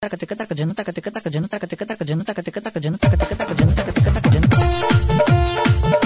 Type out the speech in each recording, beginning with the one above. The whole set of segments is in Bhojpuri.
taka tika taka jana taka tika taka jana taka tika taka jana taka tika taka jana taka tika taka jana taka tika taka jana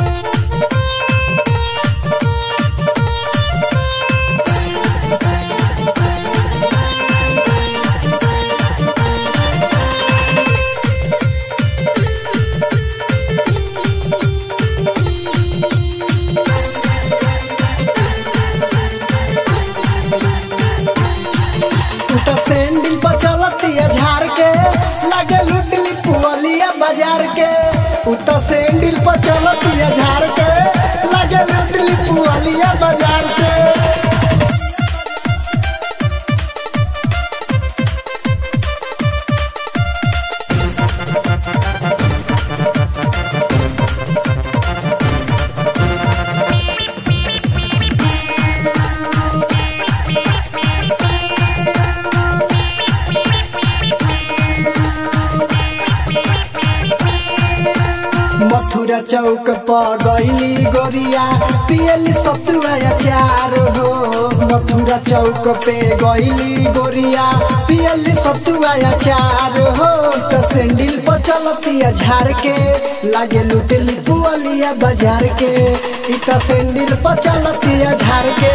तो सैंडल पर चलतिया झाड़ के लगे लुटली पुअलिया बाजार के उ तो सैंडल पर चलतिया झाड़ के लगे लुटली पुअलिया बाजार के मथुरा चौक पर गईली गोरिया पियली सतुआ अचार हो मथुरा चौक पे गईली गोरिया पियली सतुआ अचार हो तो सैंडल पर चलतिया झाड़ के लागे लुटली पुअलिया बाजार के इ तो सैंडल पर चलतिया झाड़ के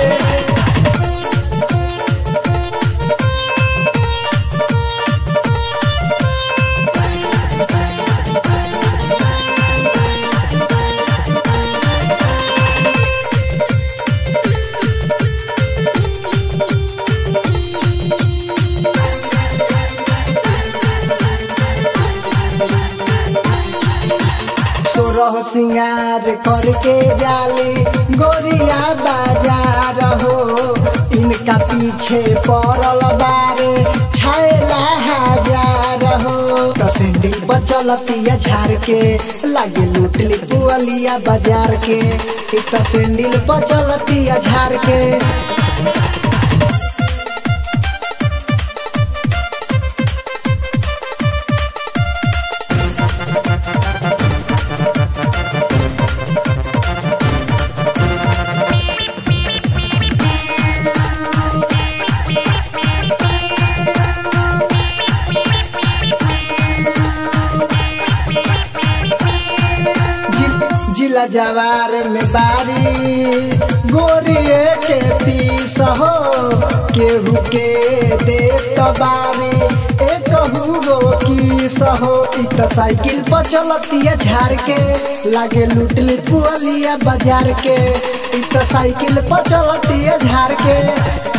सोरह सिंगार करके जाली गोरिया बाजार हो इनका पीछे पड़ल बारे छैला हजार हो तो सिंडिल बचलतिया झाड़ के लागे लुटली पुअलिया बाजार के इ तो सिंडिल बचलतिया झाड़ के जि- जिला जवार में बारी गोरिए के पीस हो केहू के दे बारी एक गो किस हो इ तो साइकिल पर चलतिया झाड़ के लागे लुटली पुअलिया बाजार के इ तो साइकिल पर चलतिया झाड़ के